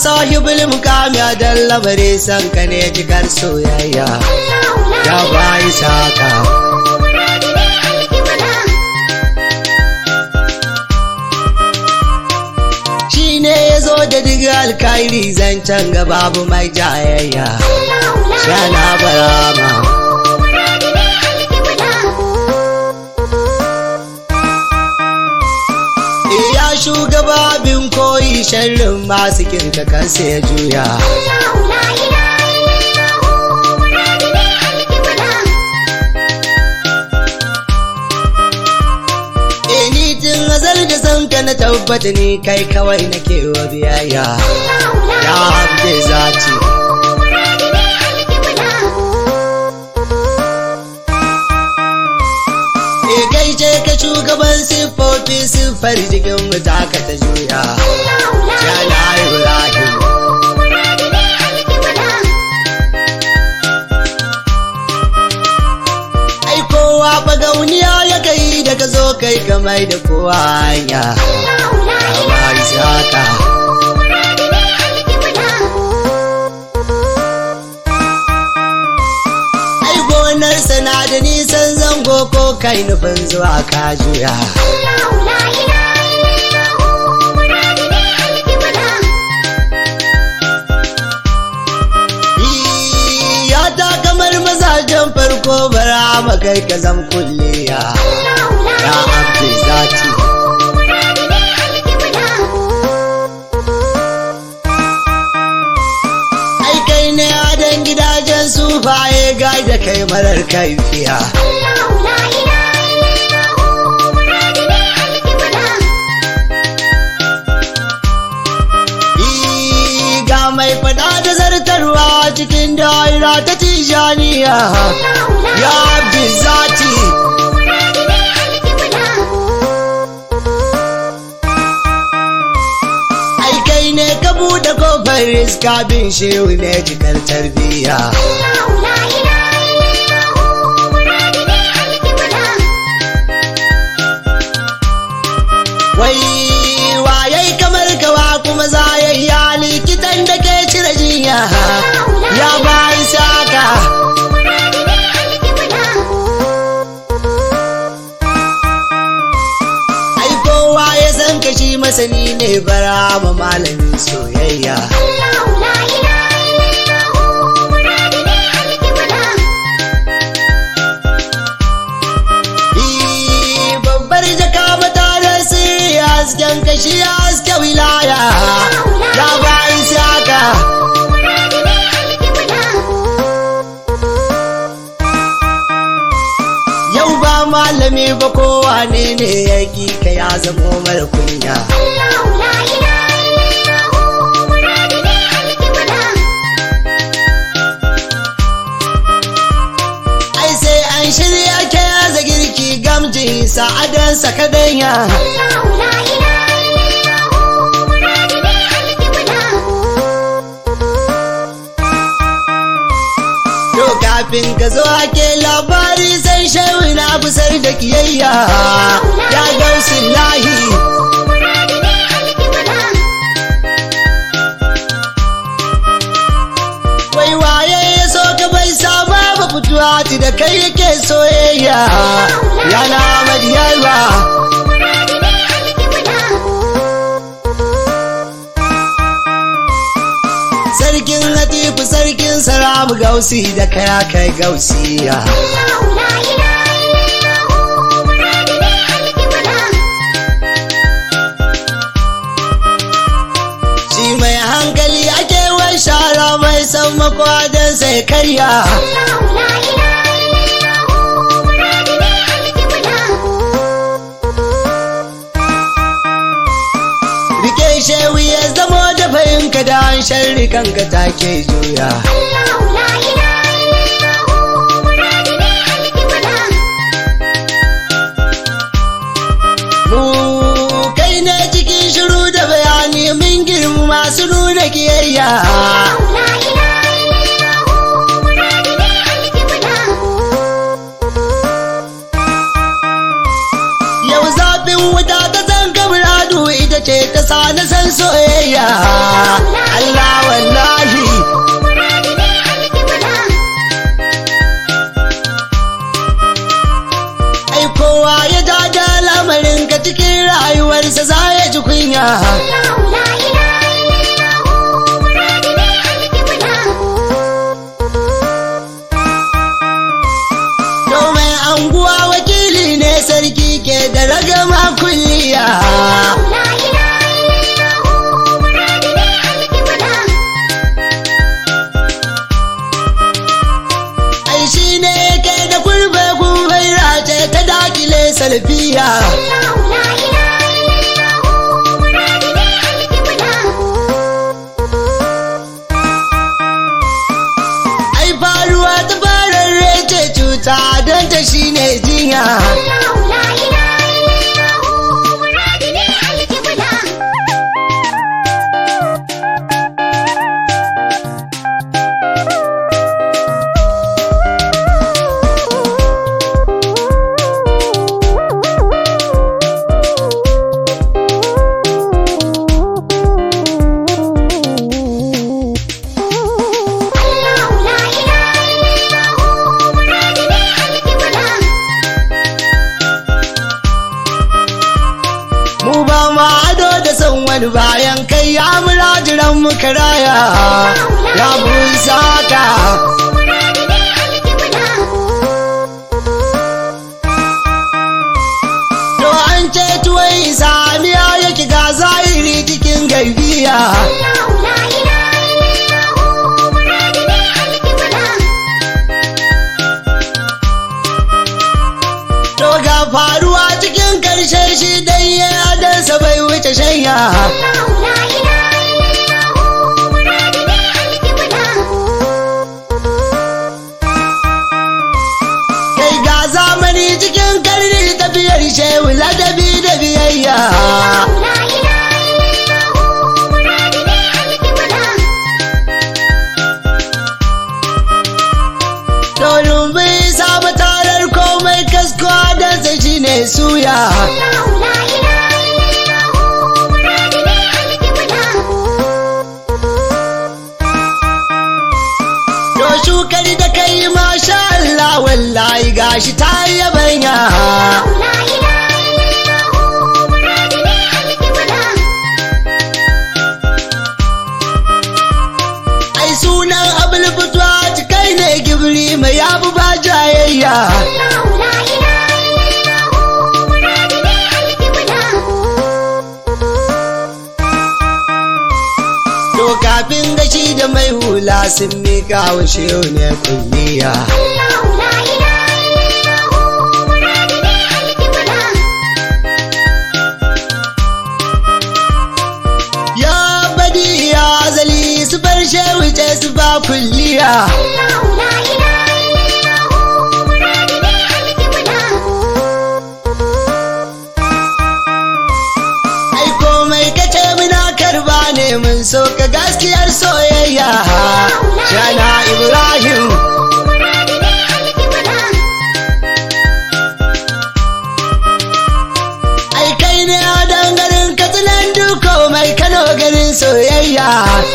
sahibul mukami a dan lamari san ka ne jikar soyayya ya bayi saka shi ne ya zo da diga alkairi zancen ga babu mai jayayya shana barama ya shugaba bin koyi sharrin masu kinka kansa ya juya ni tun azal da san ka na tabbata ni kai kawai nake wa biyayya ya abde zati e gaishe ka shugaban siffofi siffar jikin mu ta ka ta juya ya na ibrahim ai kowa bagauniya ya kai da ka zo kai kamar da kowa hanya ya ba isaka ai gonar sana da nisan zango ko kai nufin zuwa ka juya ya ta kamar mazajen farko bara makai ka zam kulliya ya abdi zati ai kai ne adon gidajen sufaye gai da kai marar kaifiya Ii, ga mai fada da zartarwa cikin daira ta tijaniya ya abdi zati ai kai ne ka buɗe kofar iska bin shehu ne cikar tarbiyya wai waye kamar kawa kuma za ya yi likitan da ke cire jinya ya bayi saka ai kowa ya san kashi masani ne bara ma malamin soyayya Ii, babbar jaka matarar sirri hasken kashi haske wilaya ya bayi saka yau ba malami ba kowa ne ne ya ka ya zamo mara kunya ai sai an shirya ke yaza girki gamji sa'adansa kadanya to kafin ka zo ake labari san shehu na busar da kiyayya ya gausin lahi wai waye ya so ka bai saba ba fituwa ti da kai yake soyayya yana madiyarwa sarkin latifu sarkin saramu gausi da kaya kai gausiya shi mai hankali ake wai shara mai san makwadon sai karya rike shehu ya zamo da fahimka da an sharri kanka take juya mu kai ne cikin shiru da bayani mun girma masu nuna kiyayya yau zafin wuta ta zanga muradu ita ce ta sa na san soyayya Allah wallahi ai kowa ya jaja lamarin ka cikin rayuwarsa za ya ji kunya domin anguwa wakili ne sarki ke da ragama kulliya ai shi ne yake da kurbe kurbai race ta dakile salfiya ai faruwa ta fararre ce cuta don ta shi ne jinya mu ba ma ado da son wani bayan kai ya murajiran mu karaya ya busaka to an ce tuwai samiya yake ga zahiri cikin gaibiya to ga faruwa cikin karshe shi dan ya adansa bai wuce shanya kai ga zamani cikin karni tafiyar shehu ladabi da biyayya domin bai samu tarar komai kasko adansa shine suya to shukar da kai masha Allah wallahi gashi ta yabanya ai sunan abul fitwa kai ne gibri mai yabu ba jayayya to kafin gashi da mai hula sun mika wa shehu ne kulliya ya badi ya zali su bar shehu ce su ba kulliya ai komai kace muna karba ne mun so ka gaskiyar soyayya shana ibrahim ai kai ne a dangarin katsinan duko mai kano garin soyayya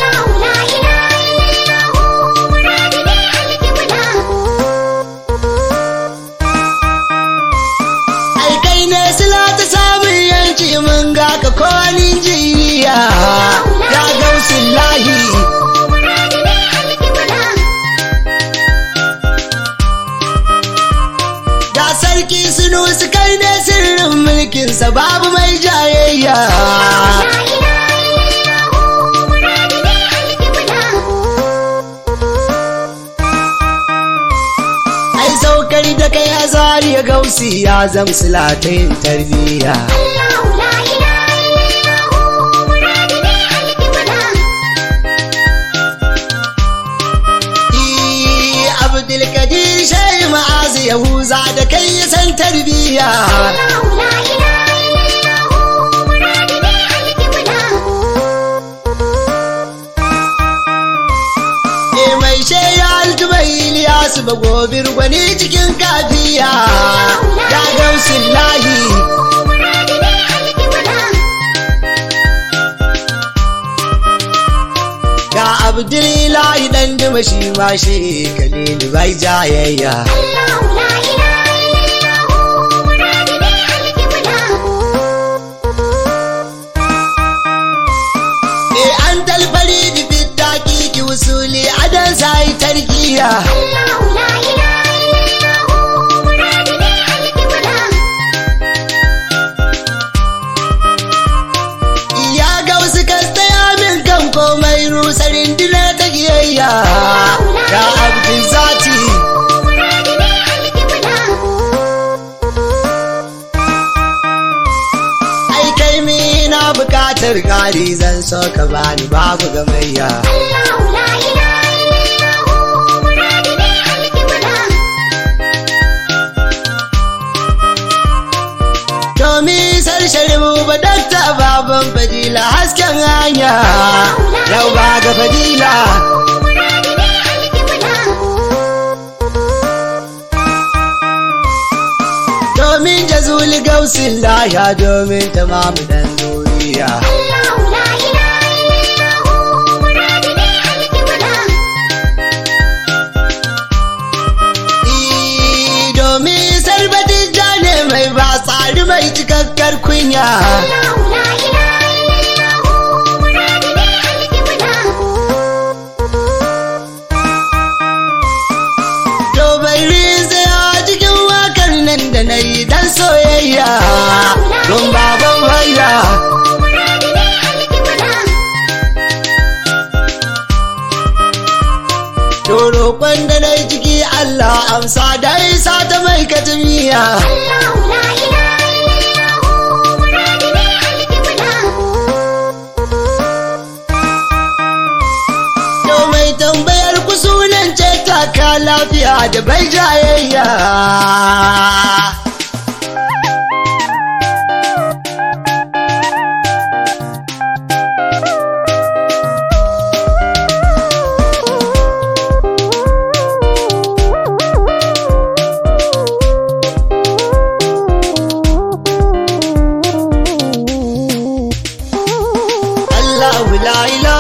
ai kai ne sila ta samun yanci mun ga ka kowanin jiya ya gausin lahi ga sarki sunu su kai ne sirrin mulkinsa babu mai jayayya ai saukar da kai azari ya gausi ya zamsila ta yin tarbiyya Abdulkadir Shehu Ma'azu Yahuza da kai ya san tarbiyya. E mai sheya altubai Iliyasu ba gobir gwani cikin kafiya. Ya gausin lahi. abdullahi dan duma shi ma shi kalilu bai jayayya e an talfari da fitaki ki usuli adan sai tarkiya ya ga wasu kastaya min kan komai rusarin dina ta giyayya ya abdin zati ai kai mi na bukatar kari zan so ka bani babu gamayya domin sarshari mu ba dakta baban fadila hasken hanya yau ba ga fadila domin jazuli gausin laya domin tamamu dan duniya Ii, domin sarbatin jane mai ba tsari mai cikakkar kunya domin zai cikin wakar nan da na yi dan soyayya don baban waya to roƙon da na yi ciki Allah amsa da isa ta mai katamiya to mai tambayar ku sunan ce taka lafiya da bai jayayya Allahu la ilaha